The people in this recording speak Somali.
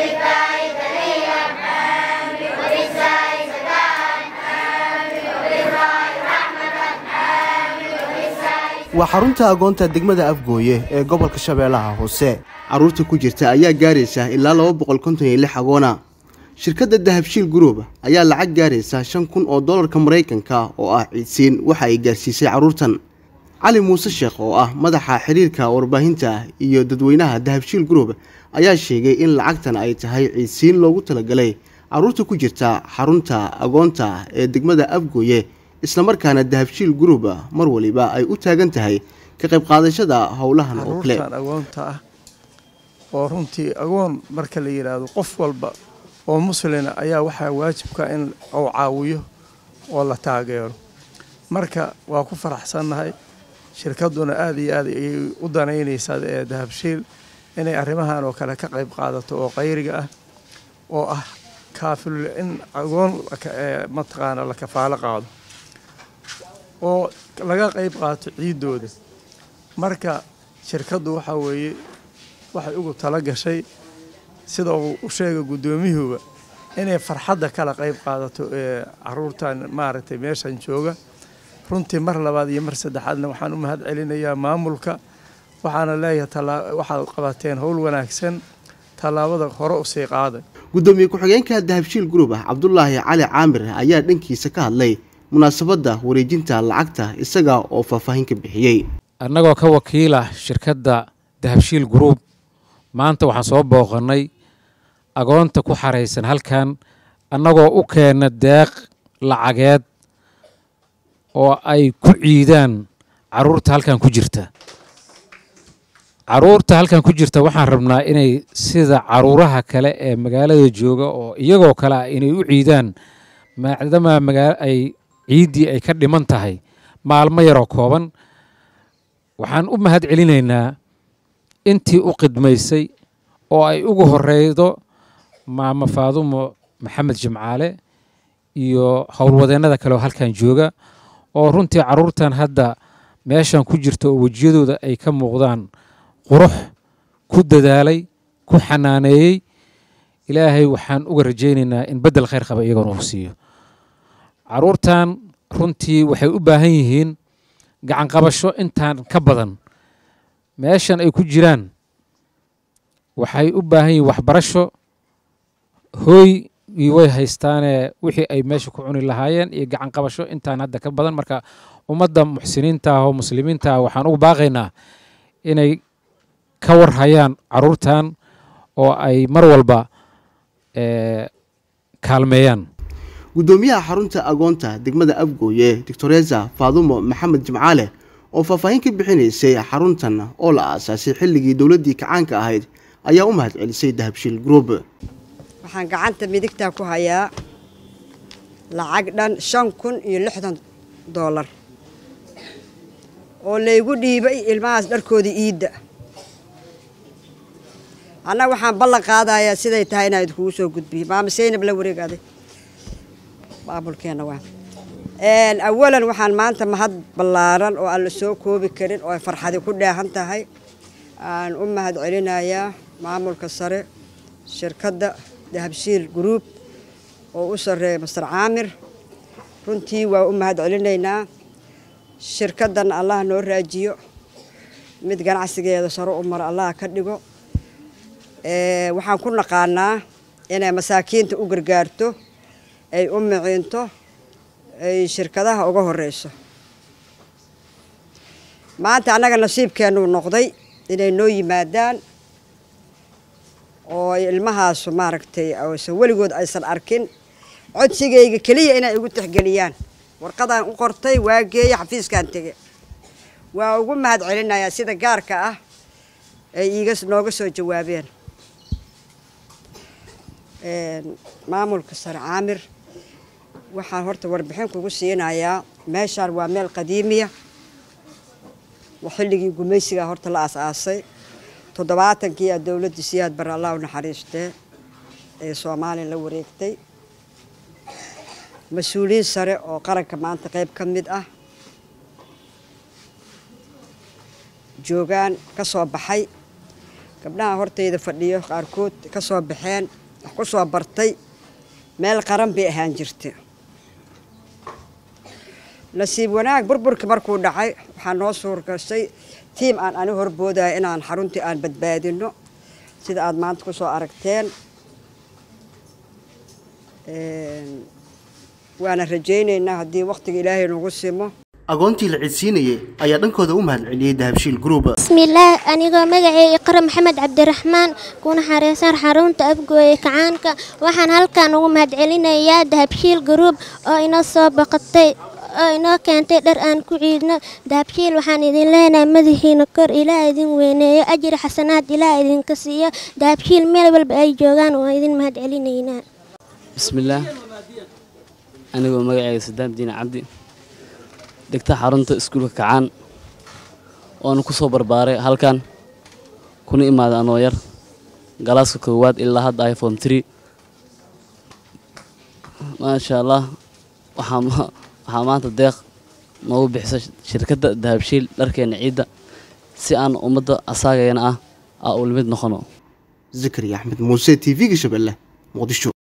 waa xarunta agoonta degmada afgooye ee gobolka shabeellaha hoose carruurta ku jirta ayaa gaaraysa ilaa laba boqol konton iyo lix agoona shirkadda dahabshiil group ayaa lacag gaaraysa shan kun oo dollarka maraykanka oo ah ciidsiin waxa ay gaarsiisay carruurtan cali muuse sheekh oo ah madaxa xiriirka warbaahinta iyo dadweynaha dahabshiil group ayaa sheegay in lacagtan ay tahay ciidsiin loogu talagalay carruurta ku jirta xarunta agoonta ee degmada afgooye islamarkaana dahabshiil group mar waliba ay u taagan tahay ka qayb qaadashada howlahan oo kale caruurtan agoonta ah oo runtii agoon marka la yidhaahdo qof walba oo muslina ayaa waxaa waajibka in uu caawiyo oo la taageero marka waa ku faraxsannahay shirkadduna aad iyo aad ayay u danaynaysaa ee dahabshiil inay arrimahan oo kale ka qayb qaadato oo qayriga ah oo ah kaafil in agoon mataqaana la kafaalo qaado oo laga qayb qaato ciiddooda marka shirkaddu waxaa weeye waxay ugu tala gashay sida uu u sheegay guddoomiyahuba inay farxadda kala qayb qaadato ee caruurtan maaragtay meeshan jooga runtii mar labaad iyo mar saddexaadna waxaan u mahad celinayaa maamulka waxaana leeyahay waxaad qabateen howl wanaagsan tallaabada hore usii qaaday guddoomiye ku-xigeenka dahabshiil group ah cabdulaahi cali caamir ayaa dhankiisa ka hadlay munaasabadda wareejinta lacagta isaga oo faahfaahin ka bixiyey annagoo ka wakiila shirkadda dahabshiil group maanta waxaan soo booqannay agoonta ku xaraysan halkan annagoo u keenna deeq lacageed oo ay ku ciidaan carruurta halkan ku jirta carruurta halkan ku jirta waxaan rabnaa inay sida caruuraha kale ee magaalada jooga oo iyagoo kale ah inay u ciidaan maadaama magaa ay ciiddii ay ka dhiman tahay maalmo yaroo kooban waxaan u mahad celinaynaa intii u qidmaysay oo ay ugu horeydo maamo faadumo maxamed jimcaale iyo howlwadeennada kale oo halkan jooga oo runtii carruurtan hadda meeshan ku jirta oo wejiyadooda ay ka muuqdaan qurux ku dadaalay ku xanaaneeyey ilaahay waxaan uga rajaynaynaa in beddel khayr qaba iyagoona uu siiyo carruurtan runtii waxay u baahan yihiin gacanqabasho intaan ka badan meeshan ay ku jiraan waxay u baahan yihiin waxbarasho hooy way haystaanee wixii ay meesha ku cuni lahaayeen iyo gacanqabasho intaan hadda ka badan marka ummadda muxsiniinta ah oo muslimiinta ah waxaan ugu baaqaynaa inay ka warhayaan carruurtan oo ay mar walba kaalmeeyaan guddoomiyaha xarunta agoonta degmada afgooye doctoresa faadumo maxamed jimcaale oo faahfaahin ka bixinaysay xaruntan oo la aasaasay xilligii dowladdii kacaanka ahayd ayaa u mahad celisay dahabshiil group waxaan gacanta midigtaa ku hayaa lacag dhan shan kun iyo lixdan doolar oo laygu dhiibay ilmahaas dharkooda iidda annaga waxaan ballan qaadayaa siday tahay inaan idinkugu soo gudbiyo maama saynab la wareegaaday maamulkeenna waa awalan waxaan maanta mahad ballaaran oo aan la soo koobi karin oo ay farxadi ku dheehan tahay aan u mahad celinayaa maamulka sare shirkadda dahabshiil group oo u sarreeya master caamir runtii waa u mahad celinaynaa shirkaddan allah noo raajiyo mid ganacsigeeda saro u maro allah ka dhigo waxaan ku naqaanaa inay masaakiinta u gargaarto ay u miciinto ay shirkadaha uga horeyso maanta annaga nasiibkeennuu noqday inay noo yimaadaan oo ay ilmahaasu maaragtay aysan weligood aysan arkin codsigayga keliya inay igu tixgeliyaan warqadaan u qortay waa geeye xafiiskaan tege waa ugu mahad celinayaa sida gaarka ah ay iiga nooga soo jawaabeen maamulka sare caamir waxaan horta warbixin kugu siinayaa meeshaan waa meel qadiimiya xilligii gumaysigaa horta la aas-aasay toddobaatankii a dowladda siyaad bare allah u naxariistee ee soomaaliya la wareegtay mas-uuliyiin sare oo qaranka maanta qayb ka mid ah joogaan ka soo baxay gabdhaha hortayda fadhiyo qaarkood ka soo baxeen wax ku soo bartay meel qaran bay ahaan jirta nasiib wanaag burburkii markuu dhacay waxaa noo suurgashay tiim aan ani horboodaya inaan xaruntii aan badbaadino sida aada maanta ku soo aragteen waana rajaynaynaa haddii wakhtiga ilaahay nagu simo agoontii la cidsiinayay ayaa dhankooda u mahadceliyey dahabshiil group bismillaah anigoo magacay iqra maxamed cabdiraxmaan kuna xareysan xarunta afgooye kacaanka waxaan halkan ugu mahadcelinayaa dahabshiil group oo inoo soo boqotay oo inoo keentay dhar aan ku ciidno dahabshiil waxaan idin leenahay madaxiina kor ilaa idin weyneeyo ajri xasanaad ilaa idinka siiyo dahabshiil meel walba ay joogaan waa idin mahadcelinaynaa bismillaah anigoo magacayga sadaam diine cabdi dhigta xarunta iskuulka kacaan oona ku soo barbaaray halkan kuna imaaday anoo yar galaaska koowaad ilaa hadda iphone tree maasha allah waxaa maanta deeq noogu bixisa shirkadda dahabshiil dharkeena ciidda si aan ummadda asaagayana ah aa ula mid noqono zakariya axmed muuse t v-ga shabeelle muqdisho